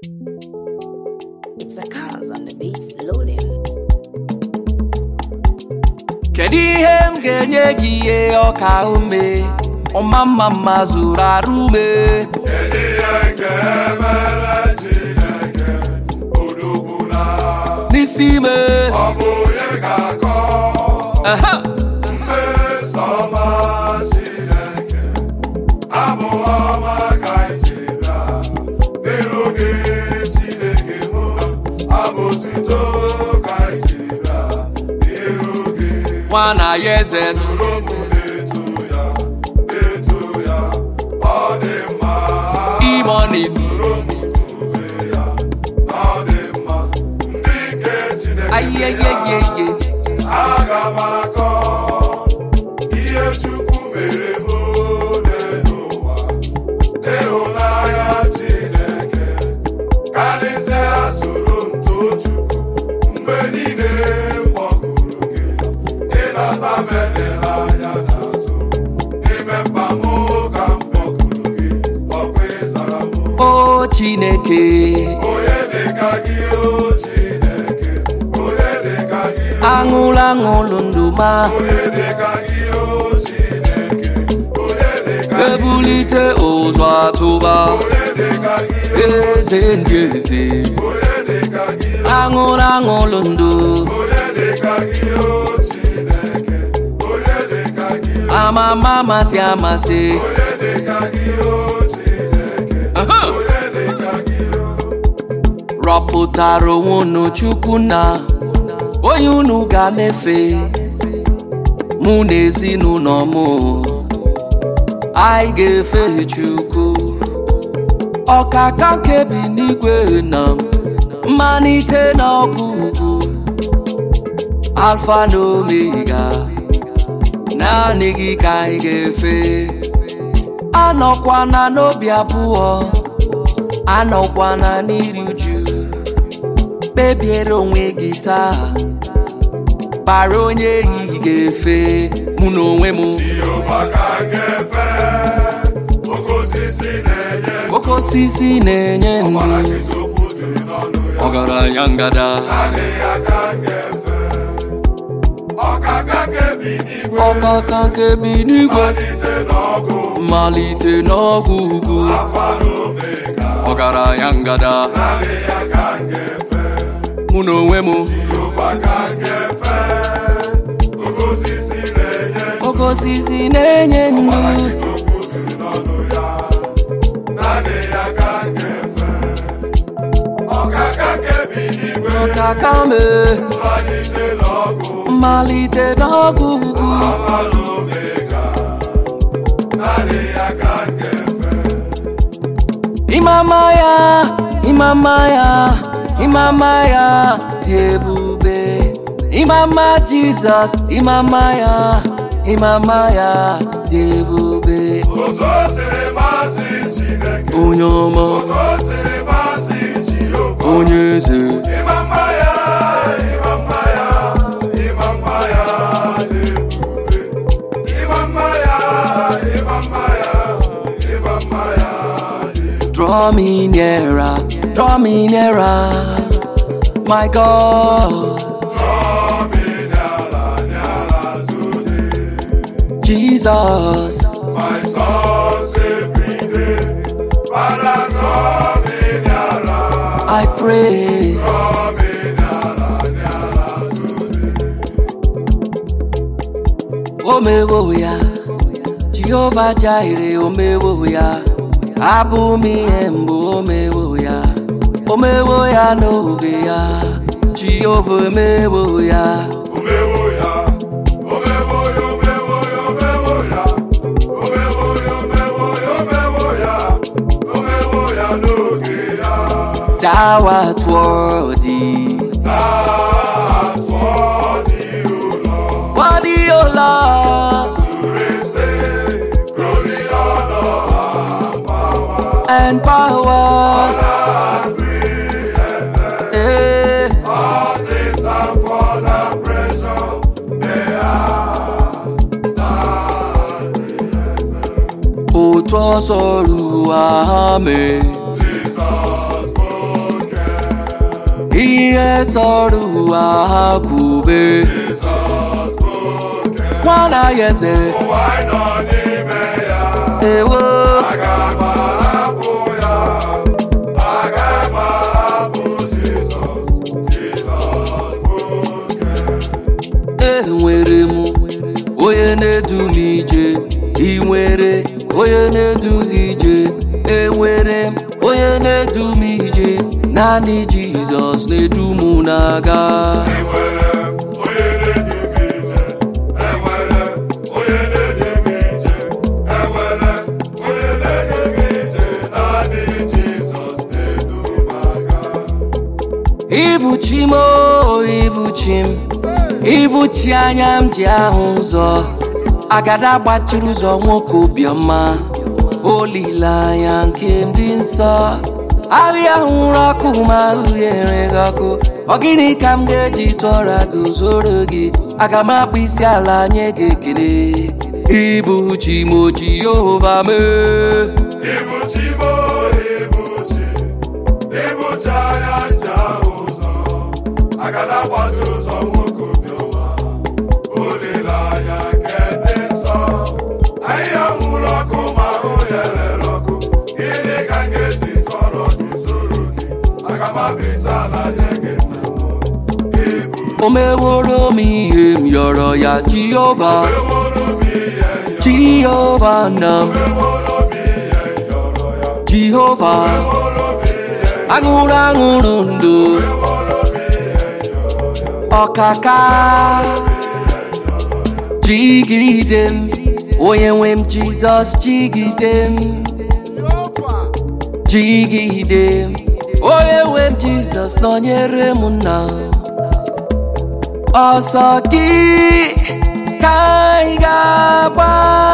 It's a cause on the beats loading. kedu ihe m ga-enye gị ihe ọka ume ọma mma mma zuru arụ ume Kedu ihe ga-emere Chineke odogwu na n'isi ime ọ bụ onye ga-akọ Aha! mmeso ọma Chineke abụ ọma ka anyị jiri bịa n'iru gị Chineke mụ abụ otuto ka anyị jiri bịa n'iru gị nwa na ya eze soro m na-eto ya na-eto ya ọ dị mma ime ọ na-ebi soro m tube ya ọ dị mma ndị nke Chineke ayeyeyeye aga m akọ ihe Chukwu mere m n'ụwa n'ịhụnanya Chineke karịsịa soro m too Chukwu mgbe niile m kpọkuru gị ị na-asa m edela anya n'azụ n'ime mkpa m ka m kpọkuru gị ọkwa ịzara m o chineke onye dịka gị o Chineke onye dịka gị aṅụlụ aṅụlụ ndụ ma onye dịka gị o Chineke onye dịka gị ebulite ụzọ atụba onye dịka gị eze ndị eze onye dịka gị aṅụlụ aṅụlụ ndụ onye dịka gị o Chineke onye dịka gị amama amasị amasị onye dịka gị o Chineke Aha! onye dịka gị o rọpụtara onwe unu chukwu na onye unu ga na-efe mụ na ezinụlọ m anyị ga-efe chukwu ọkaka kebi n'igwe na mmalite na ọgwụgwụ alfa na omega naanị gị ka anyị ga-efe anọkwana n'obi abụọ anọkwana n'iri uju kpebiere onwe gị taa bara onye ehihie ga-efe mụ na onwe m Jehova ka m ga-efe oke osisi na-enye oke osisi na-enye ọbara ndụ gị tupu jiri n'ọnụ ya ọgaranya ngada adịghị aka m ga-efe ọkaka kebi n'igwe ọkaka nke bi n'igwe malite n'ọgụ mmalite n'ọgwụ ugwu afa na omega ọgaranya ngada adịghị aka m ga-efe mụ na onwe m Jehova ka m ga-efe oke osisi na-enye oke osisi na-enye ndụ ọbara gị tupu jiri n'ọnụ ya adịghị aka m ga-efe ọkaka kebi n'igwe ọkaka me malite n'ọgụ mmalite n'ọgwụ ugwu afa na omega adịghị aka m ga-efe Imama ya, imama ya, imama ya dị ebube. Imama Jizọs, imama ya, imama ya dị ebube. otu o siri masị Chineke Onye ọma, otu o siri masị Jehova onye eze, ịma mma ya ịma mma ya ịma mma ya dị ebube ịma mma ya ịma mma ya ịma mma ya dị draw me nearer, draw me nearer, my God, Draw me n'ala n'ala today Jesus. my source every day Father draw me n'ala I pray, draw me n'ala n'ala today omewo ya, Jehova Jireh, omewo ya, abụ m ihe mbụ omewo ya, omewo ya n'oge ya, Jehova emewo ya, Omewo ya, omewo ya, omewo ya, omewo ya, omewo ya, omewo ya, omewo ya, omewo ya n'oge ya. thou art worthy, That's what you Lord, worthy, O Lord, to receive glory, honor, and power, and power. and creation. Eh, All things are for the pressure they are not created. otu ọsọ ruo ame, Jesus, ihe sọrọ ụwa ha kwube Jizọs bụ oke nwana ya eze ụwa anyị nọ n'ime ya ewo aga m ahapụ ya aga m ahapụ Jizọs Jizọs bụ oke enwere m onye na-edu m ije ị nwere onye na-edu gị ije enwere m onye na-edu m ije naanị jizọs na-edu m na-aga enwere m onye na-edu m ije enwere m onye na-edu m ije enwere m onye na-edu m ije naanị Jizọs na-edu m aga ibuchi m o ibuchi m ibuchi anya m ji ahụ ụzọ agada gbachiri ụzọ nwoke obiọma olileanya nke m dị nsọ ahịa hụrụ ọkụ ma ahụ ya enweghị ọkụ ọ gịnị ka m ga-eji tụọra gị zoro gị aga m akpụ isi ala nye gị ekele ibuchi m o jehova mee Ibuchi mo ibuchi ibuchi anya nje ahụ ụzọ agada gbachiri ụzọ nwoke obiọma olileanya nke ndị nsọ ahịhịa nwụrụ ọkụ ma ahụ ya rere ọkụ gịnị ka m ga-eji tọrọ gị zoro gị aga m abịa ala nye gị nzemụ ibu o meworo m ihe m yọrọ ya jehova eworo m ihe jehova na m eworo m ihe yọrọ ya jehova eworo m ihe aṅụrụ aṅụrụ ndụ eworo m ihe yọrọ ya ọkaka jigide m onye nwe m jizọs jigide m jigide m onye nwe m jizọs nọnyere m nna ọsọ gị ka anyị ga-agba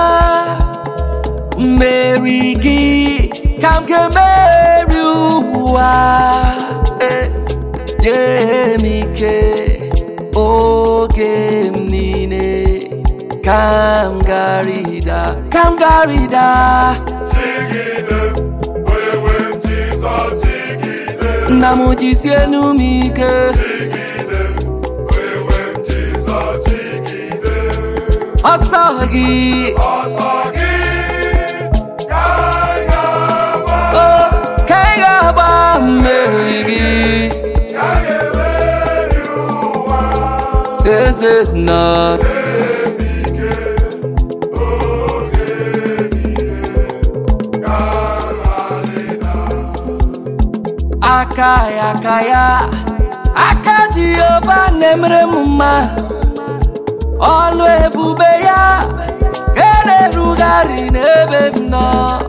mmeri gị ka m ga-emeri ụwa Eh, nye m ike oge m niile ka m garịda ka m garịda Jigide onye nwe m Jizọs jigide nna m jisie enu m ike jigide onye nwe m Jizọs jigide ọsọ gị ọsọ gị ka anyị ga-agba o ka ị ga-agba mmeri gị ka anyị ga-emeri ụwa eze nna ike oge niile ka anyị aka ya aka ya aka jehova na-emere m mma ọlụ ebube ya ga na-erugharị n'ebe m nọ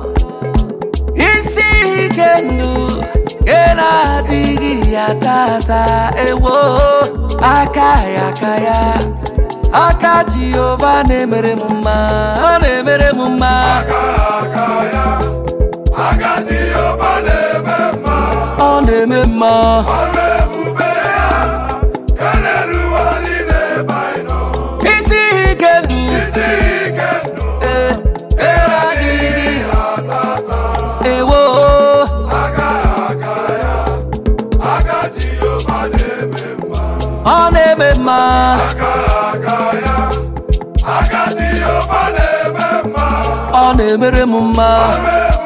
isi ike ndụ ga na-adịghị ya tata ewo aka ya aka ya aka jehova na-emere m mma ọ na-emere m mma aka aka ya aka Jehova na-eme mma ọ na-eme mma ọrụ ebube ya ka na-erugharị n'ebe anyị nọ isi ike ndụ isi ike ndụ ee adịghị atata ewo aka aka ya aka Jehova na-eme mma ọ na-eme mma aka aka ya aka Jehova na-eme mma ọ na-emere m mma ọrụ